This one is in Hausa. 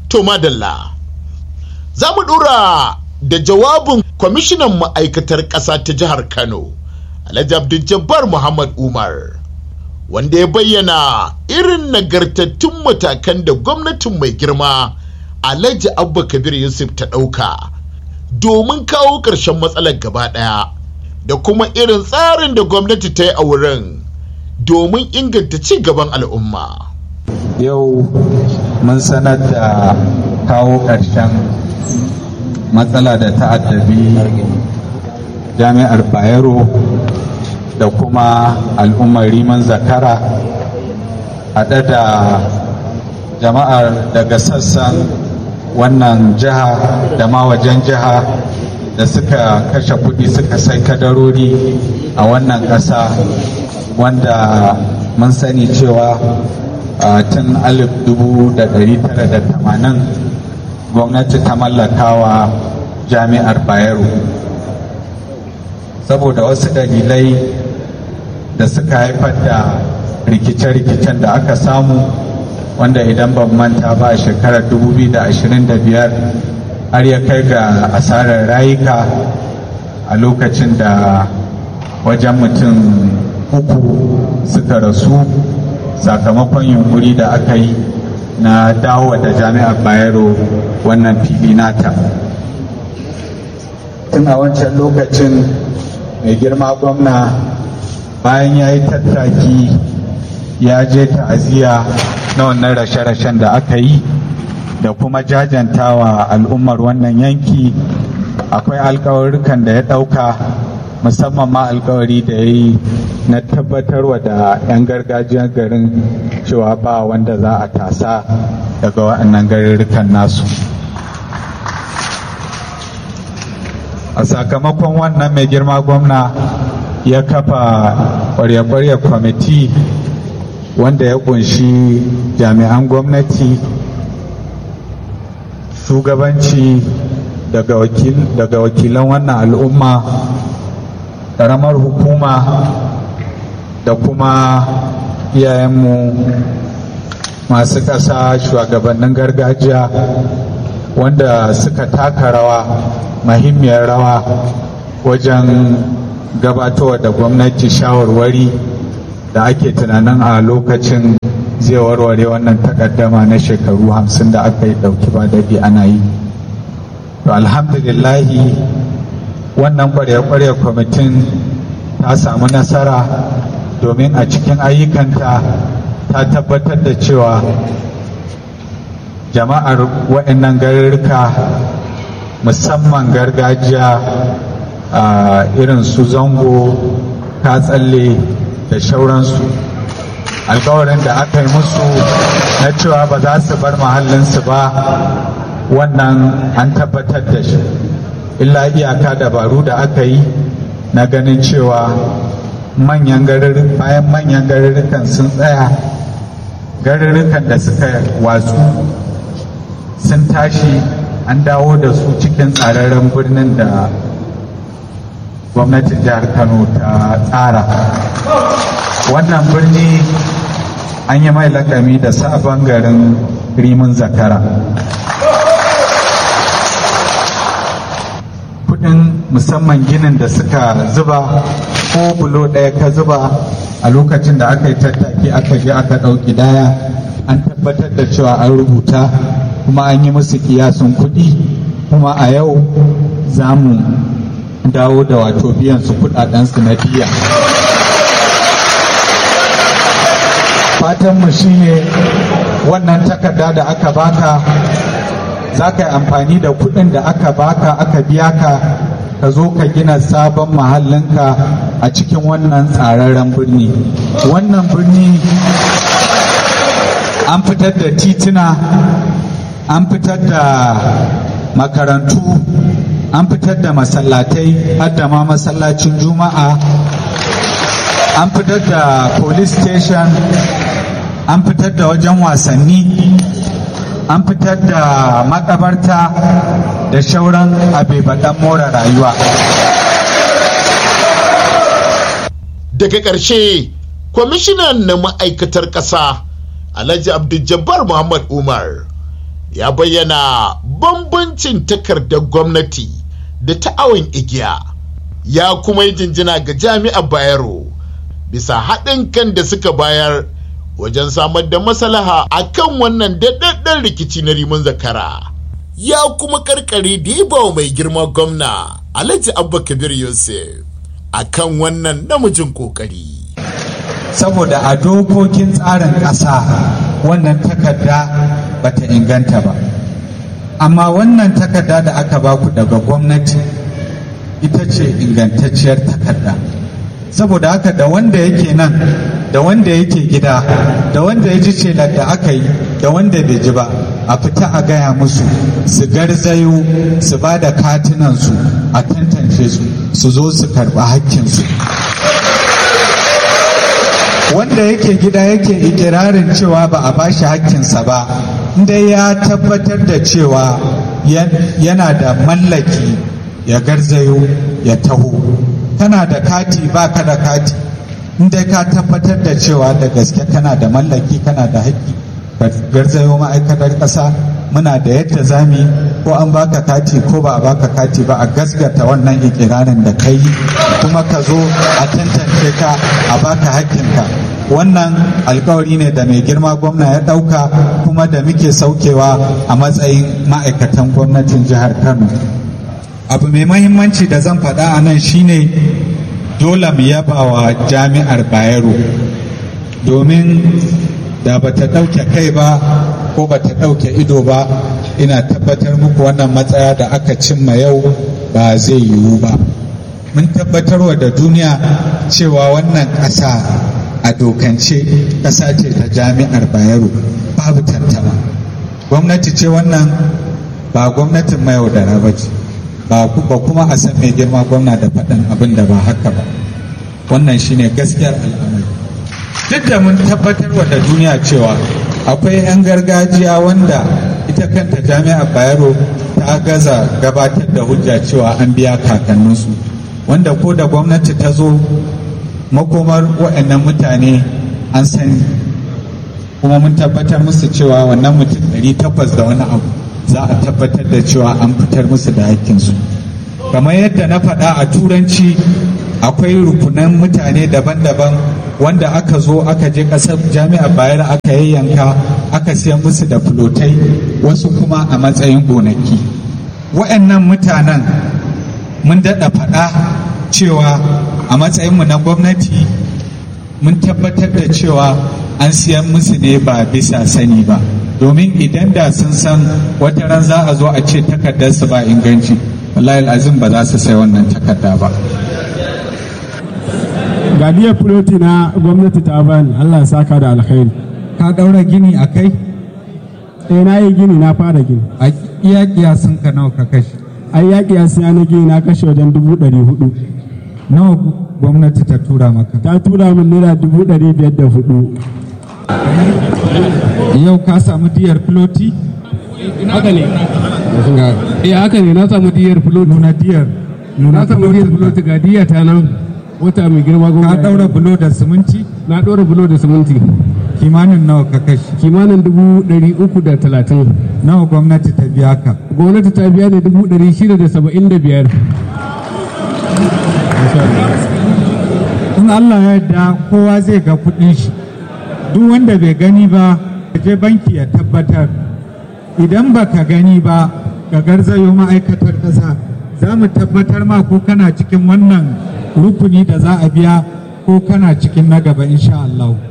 To madalla. Za mu ɗora da jawabin kwamishinan ma'aikatar ƙasa ta jihar Kano, Alhaji Abdul Jabbar Muhammad Umar, wanda ya bayyana irin nagartattun matakan da gwamnatin mai girma Alhaji Abba Kabir Yusuf ta ɗauka domin kawo ƙarshen matsalar gaba ɗaya da kuma irin tsarin da gwamnati ta yi a wurin domin inganta ci gaban al'umma. yau mun sanar da kawo ƙarshen matsala da ta'addabi jami'ar bayero da kuma al'ummar riman zakara haɗe da jama'ar daga sassan wannan jiha da ma wajen jiha da suka kashe kuɗi suka sai kadarori a wannan ƙasa wanda mun sani cewa a tun 1980 gwamnati ta mallakawa jami'ar bayero saboda wasu dalilai da suka haifar da rikice-rikicen da aka samu wanda idan ban manta ba a shekarar 2025 har ya kai ga asarar rayuka a lokacin da wajen mutum uku suka rasu sakamakon yunkuri da aka yi na dawo da jami'ar bayero wannan fili nata tun a wancan lokacin mai girma gwamna bayan ya yi tattaki ya je ta'aziyya na wannan rashe-rashen da aka yi da kuma jajantawa al'ummar wannan yanki akwai alkawarrukan da ya ɗauka musamman ma alkawari da ya yi na tabbatarwa da 'yan gargajiyar garin cewa ba wanda za a tasa daga waɗannan garurrukan nasu a sakamakon wannan mai girma gwamna ya kafa kwarya-kwarya kwamiti wanda ya kunshi jami'an gwamnati shugabanci daga wakilan wannan al'umma ƙaramar hukuma da kuma iyayenmu masu ƙasa shugabannin gargajiya wanda suka taka rawa mahimmiyar rawa wajen gabatarwa da gwamnati shawarwari da ake tunanin a lokacin zai warware wannan takaddama na shekaru hamsin da aka yi ɗauki ba daɗi ana yi to alhamdulillahi wannan kwarya-kwarya kwamitin ta samu nasara domin a cikin ayyukanta ta tabbatar da cewa jama'ar waɗannan garurruka musamman gargajiya a irin su zango katsalle da shauransu alkawarin da aka yi musu na cewa ba za su bar mahallinsu ba wannan an tabbatar da shi illa iyaka dabaru da aka yi na ganin cewa manyan garurrukan bayan manyan garurrukan sun tsaya garurrukan da suka watsu sun tashi an dawo da su cikin tsararren birnin da gwamnatin jihar kano ta tsara wannan birni an yi mai lakami da sabon garin rimin zakara kudin musamman ginin da suka zuba ko bulo ɗaya ka zuba a lokacin da aka yi tattaki aka je aka ɗauki daya an tabbatar da cewa an rubuta kuma an yi musu kiyasun kuɗi kuma a yau za mu dawo da wato biyan su kuɗaɗensu na biya fatanmu shine wannan takarda da aka baka za ka yi amfani da kuɗin da aka baka aka biya ka ka zo ka gina sabon mahallinka a cikin wannan tsararren birni wannan birni an fitar da tituna an fitar da makarantu an fitar da masallatai har da ma masallacin juma'a an fitar da police station an fitar da wajen wasanni an fitar da makabarta da shauran abebaɗan more rayuwa daga ƙarshe kwamishinan na ma'aikatar ƙasa alhaji abdul muhammad umar ya bayyana bambancin takardar gwamnati da ta awon igiya ya kuma yi jinjina ga jami'ar bayero bisa haɗin kan da suka bayar wajen samar da maslaha a kan wannan daɗaɗɗen rikici na rimin zakara ya kuma karkare da ya bawa mai girma gwamna alhaji abba kabir yusuf a kan wannan namijin kokari saboda a dokokin tsarin ƙasa wannan takarda bata inganta ba amma wannan takarda da aka baku daga gwamnati ita ce ingantacciyar takarda saboda haka da wanda yake nan da wanda yake gida da wanda ya ji celar da aka yi da wanda bai ji ba a fita a gaya musu su garzayo su ba da katinansu a tantance su su zo su karɓi hakkinsu wanda yake gida yake ikirarin cewa ba a bashi hakkinsa ba inda ya tabbatar da cewa yana da mallaki ya garzayo ya taho kana da kati ba ka da kati inda ka tabbatar da cewa da gaske kana da mallaki kana da haƙƙi garzayo ma'aikatar ƙasa muna da yadda zami ko an baka kati ko ba a baka kati ba a gasgata wannan ikirarin da kai kuma ka zo a tantance ka a baka hakkinka wannan alkawari ne da mai girma gwamna ya ɗauka kuma da muke saukewa a matsayin ma'aikatan gwamnatin jihar kano abu mai mahimmanci da zan faɗa a nan shine dole mu yaba wa jami'ar bayero domin da ba ta ɗauke kai ba ko ba ta ɗauke ido ba ina tabbatar muku wannan matsaya da aka cimma yau ba zai yiwu ba mun tabbatarwa da duniya cewa wannan ƙasa a dokance ƙasa ce ta jami'ar bayero babu tantama gwamnati ce wannan ba gwamnatin mayaudara ba ce ba kuma a san mai girma gwamna da faɗin abin da ba haka ba wannan shine gaskiyar al'amari duk da mun tabbatar da duniya cewa akwai 'yan gargajiya wanda ita kanta jami'ar bayero ta gaza gabatar da hujja cewa an biya kakanninsu wanda ko da gwamnati ta zo makomar waɗannan mutane an sani kuma mun tabbatar musu cewa wannan mutum 800 da wani abu za a tabbatar da cewa an fitar musu da hakkinsu kamar yadda na faɗa a turanci akwai rukunan mutane daban-daban wanda aka zo aka je ƙasar jami'ar bayar aka yayyanka aka siyan musu da fulotai wasu kuma a matsayin gonaki wa'annan mutanen mun daɗa faɗa cewa a matsayinmu na gwamnati mun tabbatar da cewa an siyan musu ne ba bisa sani ba domin idan da sun san wata ran za a zo a ce takardarsu ba inganci wallahi azim ba za su sai wannan takarda ba gadiyar filoti na gwamnati ta bani allah saka da alkhairi ka ɗaura gini a kai eh na yi gini na fara gini a iya kiyasin ka nawa ka kashe ai yaƙi ya siya na gini na kashe wajen dubu ɗari hudu nawa gwamnati ta tura maka ta tura min naira dubu ɗari biyar da hudu yau ka samu diyar filoti haka ne eh haka ne na samu diyar filoti nuna diyar na samu diyar filoti ga diya ta nan wata mai girma ka gwamnati ɗaura bulo da siminti na ɗora bulo da siminti kimanin nawa ka kashe kimanin dubu ɗari uku da talatin nawa gwamnati ta biya ka gwamnati ta biya ne dubu ɗari shida da saba'in da biyar in Allah ya yarda kowa zai ga kuɗin shi duk wanda bai gani ba ya je banki ya tabbatar idan ba ka gani ba ka garzayo ma'aikatar ƙasa za mu tabbatar ma ko kana cikin wannan rukuni da za a biya ko kana cikin na gaba insha Allah.